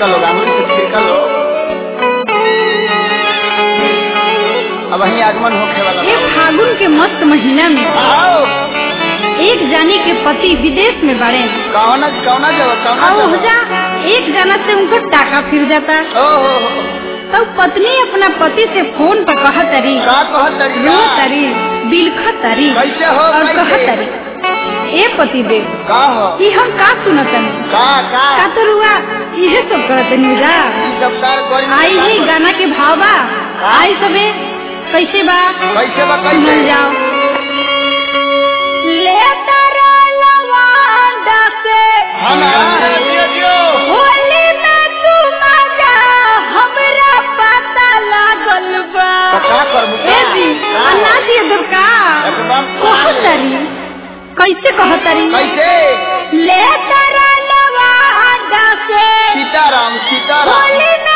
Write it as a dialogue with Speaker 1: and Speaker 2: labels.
Speaker 1: छिड़का लो अंगूरी से छिड़का लो अब वही आगमन होखे वाला
Speaker 2: ये फागुन के मस्त महीना में
Speaker 1: आओ
Speaker 2: एक जानी के पति विदेश में बड़े
Speaker 1: कौना कौना जगह कौना
Speaker 2: और
Speaker 1: जगह
Speaker 2: जा एक जना से उनको टाका फिर जाता
Speaker 1: ओ हो हो
Speaker 2: तब पत्नी अपना पति से फोन पर कह तरी
Speaker 1: का कहत तरी
Speaker 2: रो तरी बिलख तरी
Speaker 1: कैसे हो
Speaker 2: और कह
Speaker 1: कैसे
Speaker 2: तरी ए पति देव
Speaker 1: का हो
Speaker 2: कि हम का सुनतन
Speaker 1: का का
Speaker 2: का तो रुआ इहे सब करत निजा
Speaker 1: ई सब कार कोई
Speaker 2: आई ही गाना के भाव बा आई सबे कैसे बा
Speaker 1: कैसे बा
Speaker 2: सुनल
Speaker 1: कैसे
Speaker 2: जाओ ले तारा लवांडा से
Speaker 1: हाँ ना दियो दियो
Speaker 2: होली में तू मजा हमरा पता लागल बा
Speaker 1: तो का करबू का?
Speaker 2: ए जी
Speaker 1: का?
Speaker 2: अन्ना दिए दुर्गा
Speaker 1: एकदम
Speaker 2: कहतरी कैसे कहतरी
Speaker 1: कैसे
Speaker 2: ले तारा लवांडा से
Speaker 1: सीताराम सीताराम
Speaker 2: होली में